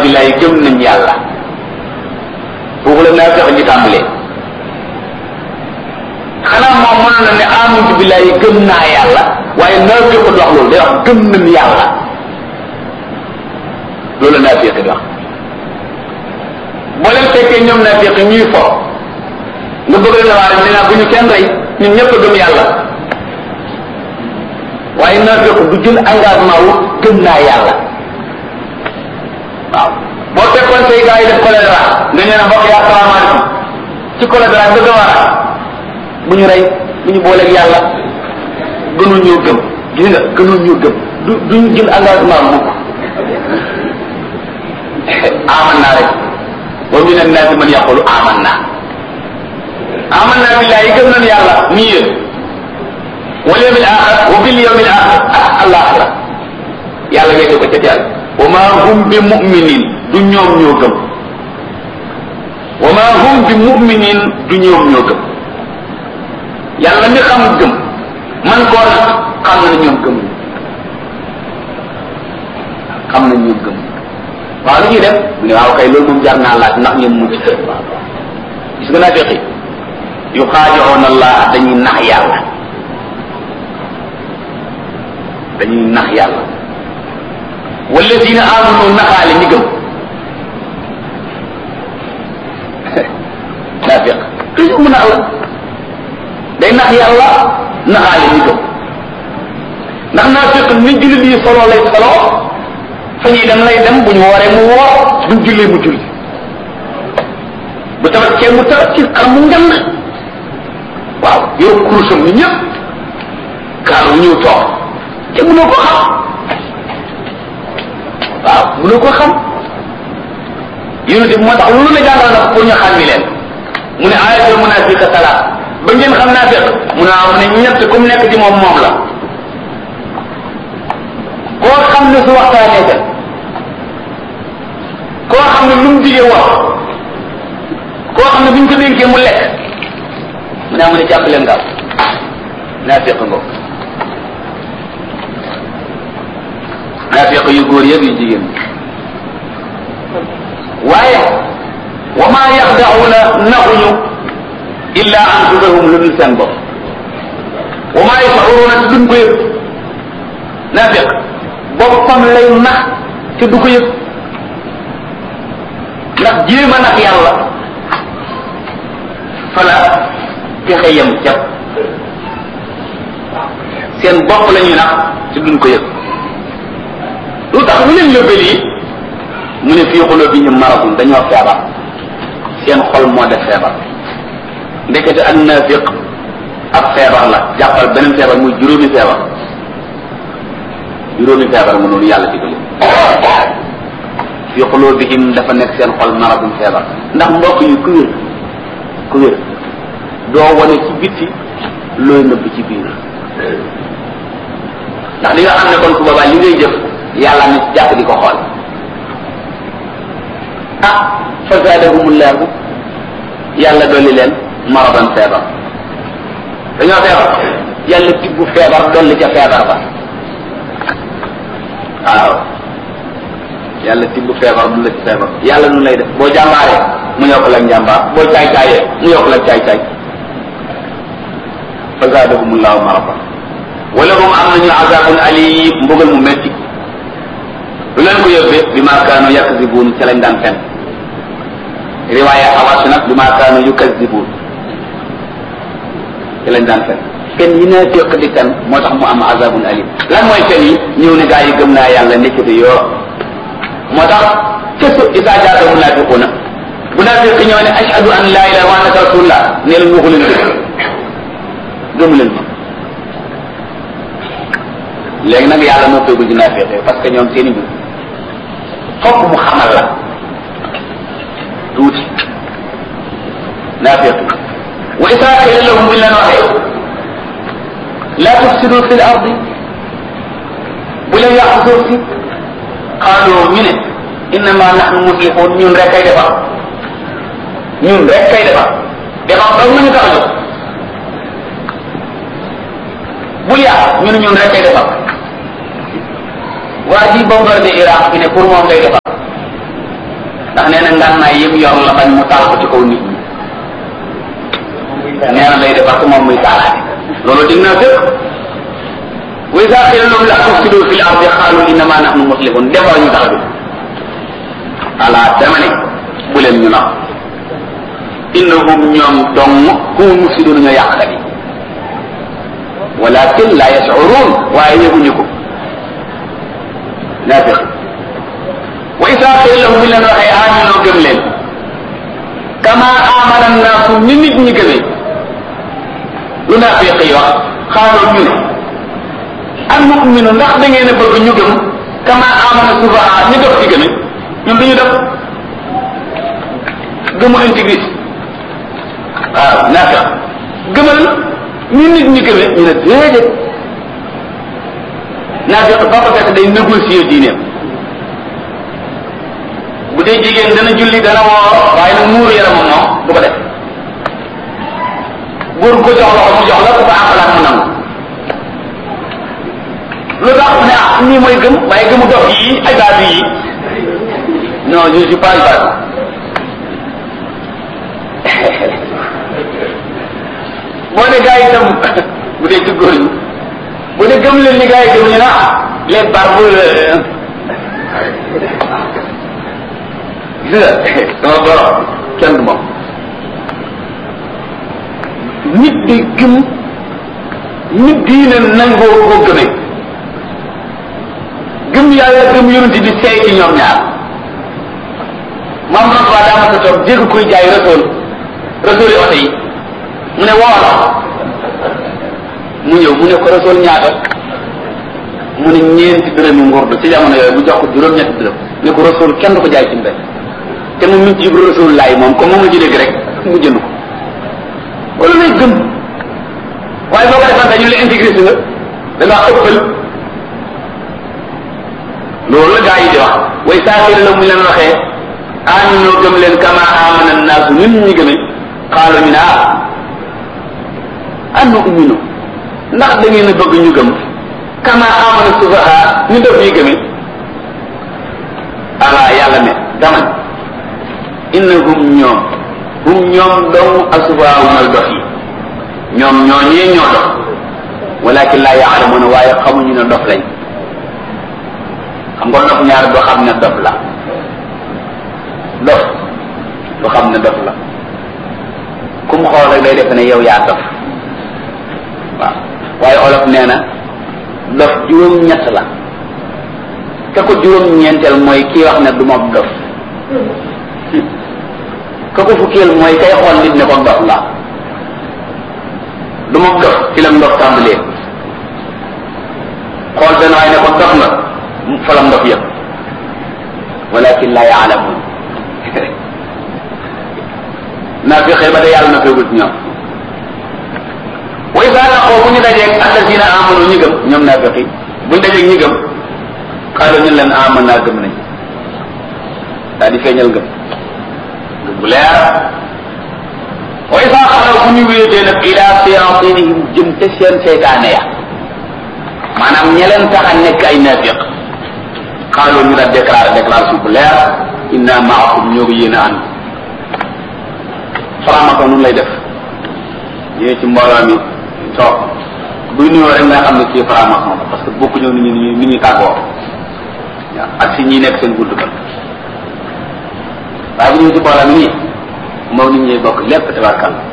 billahi gëm nañ yàlla foofu la naa fexe ñu tàmbalee xanaa moom mënoon na ne amantu billahi gëm naa yàlla waaye naa fexe wax loolu day wax gëm nañ yàlla loolu la naa fexe di wax boo leen fekkee ñoom naa fexe ñuy fo nga bëgg leen waare ne naa bu ñu kenn rey ñun ñëpp a gëm yàlla waaye naa fexe du jël engagement wu gëm naa yàlla waaw boo fekkoon say gars yi def choléra nga ñëw ne mbokk yi asalaamaaleykum ci choléra nga gëm a bu ñu rey bu ñu booleeg yàlla gënul ñoo gëm gis nga gënul ñoo gëm du duñu jël engagement mukk aman naa rek wa min annaasi man yaqulu aman naa aman naa billahi gëm nañ yàlla nii yéen wal yawmil axir wa bil yawmil axir ak alaxira yàlla wéete ko ca teel wa ma hum bi muminin du ñoom ñoo gëm wa ma hum bi muminin du ñoom ñoo gëm yàlla mi xam gëm man koo nag xam na ñoom gëm xam na ñoom gëm waaw lu ñuy def mu ne waaw kay loolu moom jar naa laaj ndax ñoom mucc gis nga naa feqi yu xaajoon allah dañuy nax yàlla dañuy nax yàlla walladina amanu naxaale ñi gëm naafiq toujours mu nax la day nax yàlla naxaale ñi gëm ndax naafiq ni jullit yi solo lay solo fa ñuy dem lay dem bu ñu wooree mu woor buñ jullee mu julli bu tabaskee mu tabat ci xar mu ngand waaw yow kurusam ni ñëpp kaaru ñëw toog te mënoo ko xam waaw mënoo ko xam yonente bi moo tax lu la jàngal nag pour ñu xàmmi leen mu ne ayatul munafiqa salaat ba ngeen xam naa fekk mu ne mu ne ñett comme nekk ci moom moom la koo xam ne su waxtaanee ka koo xam ne lu mu digee wax koo xam ne bu ñu ko dénkee mu lekk mu ne mu ne jàpp leen gaaw naa fekk ngoog naafiq yu góor yëpp yu jigéen waaye wa maa yaxdaxuuna naxuñu illa anfusahum lu dul seen bopp wa maa yashuruuna te duñ ko yëg naafiq boppam lay nax te du ko yëg ndax jéem a nax yàlla fala pexe yem cap seen bopp la ñuy nax te duñ ko yëg lu tax lu leen yóbbee lii mu ne fii xuloo bi ñu maradun dañoo feebar seen xol moo def feebar ndekete ak naafiq ab feebar la jàppal beneen feebar muy juróomi feebar juróomi feebar mu noonu yàlla digal fii xuloo bi him dafa nekk seen xol maradun feebar ndax mbokk yi ku wér ku wér doo wane ci bitti looy nëbb ci biir ndax li nga xam ne kon su boobaa li ngay jëf yàlla na ci jàpp di ko xool ah fa zaadahumullahu yàlla dolli leen maradan feebar dañoo feebar yàlla tibbu feebar dolli ca feebar ba waaw yàlla tibbu feebar dolli ca feebar yàlla nu lay def boo jàmbaaree mu yokk la njàmbaar boo caay caayee mu yokk la caay caay fa zaadahumullahu maradan wala hum am nañu azabun alim mbugal mu metti lu leen ko yóbbee bi maa kaanu yakzibuun ca lañ daan fen riwaaya xawaas nag bi maa kaanu yukazibuun ca lañ daan fen fen yi naa féq di fen moo tax mu am azabun alim lan mooy fen yi ñëw ne gaa yi gëm naa yàlla nekkati yoo moo tax késu isaa jaata munaafiquuna bu naafiq ñëw ne ashhadu an laa ilaha wa annaka rasulullah ne leen waxu leen dëgg gëmu leen ma léegi nag yàlla moo feegul ci naafiq parce que ñoom seen i mbir fokk mu xamal la tuuti naafiq wa isaa qila lahum buñ leen waxee la tufsidu fi l ardi bu leen yàq suuf si xaaloo ñu ne innama nahnu muslixuun ñun rek kay defar ñun rek kay defar defar dong nañu tax a jóg bul yàq ñu ne ñun rek kay defar waa ji bombardé Irak bi ne pour moom lay defar ndax nee na ngànnaay yëpp yor la bañ mu taal ko ci kaw nit ñi nee na lay defar ko moom muy taalaate loolu dig naa fépp wa iza qila lahum la tufsidu fil ardi qalu innama nahnu muslihun defar ñu tax bi ala dama ne bu leen ñu nax innahum ñoom dong ku mufsidun ñoo yàqkat yi walakin la yashurun waaye yëguñu ko naafiq wa isa qila lahum bi leen waxee aminoo gëm leen kama amana naasu ni nit ñi gëmee lu naafiq yi wax xaaloo ñu ne an nu'minu ndax da ngeen a bëgg ñu gëm kama amana sufaha ñu dof ci gëme ñun duñu def gëmu intégriste waaw naafiq gëmal ñu nit ñi gëmee ñu ne déedéet naafiq ba ko fekk day négocier diineem bu dee jigéen dana julli dana woor waaye nag muuru yaramam moom du ko def góor ko jox loxo mu jox la ku ko àqalaat mu nangu lu tax ne ah nii mooy gëm waaye gëmu dox yi ay baatu yi non je suis pas baatu boo ne gars yi itam bu dee ci góor ñi bu dee gëm leen ni gars yi gëm ñu na les barbes gis nga sama borom kenn du moom nit di gëm nit diine nangoo koo gëmee gëm yàlla gëm yonent bi seey ci ñoom ñaar maam Rasuul daa ma sa toog dégg kuy jaay Rasuul Rasuul yi oto yi mu ne woola mu ñëw mu ne ko Rasuul ñaata mu ne ñeenti dërëmi ngurdu ci jamono yooyu bu jox ko juróom-ñetti dërëm ne ko Rasuul kenn du ko jaay ci mbedd te mu min ci ibra Rasuul laay moom comme moom la ci dégg rek mu jënd ko wala lay gëm waaye boo ko defal dañu la intégré si nga da ngaa ëppal loolu la gaa yi di wax way saafiri la mu leen waxee aminoo gëm leen kama amana naasu nit ñi gëme xaalu ñu ne ah annu uminu ndax da ngeen a bëgg ñu gëm kama amana sufaha ñu def ñuy gëme ala yàlla ne daman innahum ñoom hum ñoom dong asufaha mooy dof yi ñoom ñoo ñee ñoo dof walakin laa yaalamuna waaye xamuñu ne dof lañ xam nga dof ñaar doo xam ne dof la dof doo xam ne dof la ku mu xool rek day defe ne yow yaa dof waaw waaye olof nee na dof juróom-ñett la ka ko juróom-ñeenteel mooy kii wax ne du ma dof ka ko fukkeel mooy kay xool nit ne ko dof la du ma dof ci lam dof tàmbalee xool benn waaye ne ko dof nga falam ndof yëpp walakin la yaalamun naa fi xëy ba de yàlla na feegul ci ñoom wa isa laqoo bu ñu dajeeg alladina amanu ñi gëm ñoom naa feqi bu ñu dajeeg ñi gëm xaalu ñu leen aman naa gëm nañ daal di feeñal ngëm ngëm bu leer wa isa xalaw bu ñu wéetee nag ila séantinihim jëm te seen seytaane ya maanaam ña leen tax a nekk ay naafiq xaaloo ñu daal déclaré déclaration bu leer inna maakum ñoo ko yéen a ànd faramaka nun lay def ñëwee ci mbooloo mi toog buy nuyoo rek nga xam ne kii faramaka moom parce que bokku ñëw nit ñi nit ñi tàggoo waaw ak si ñi nekk seen gudd ba waaye bu ñëwee ci mbooloo mi nii moom nit ñi bokk lépp tabarkal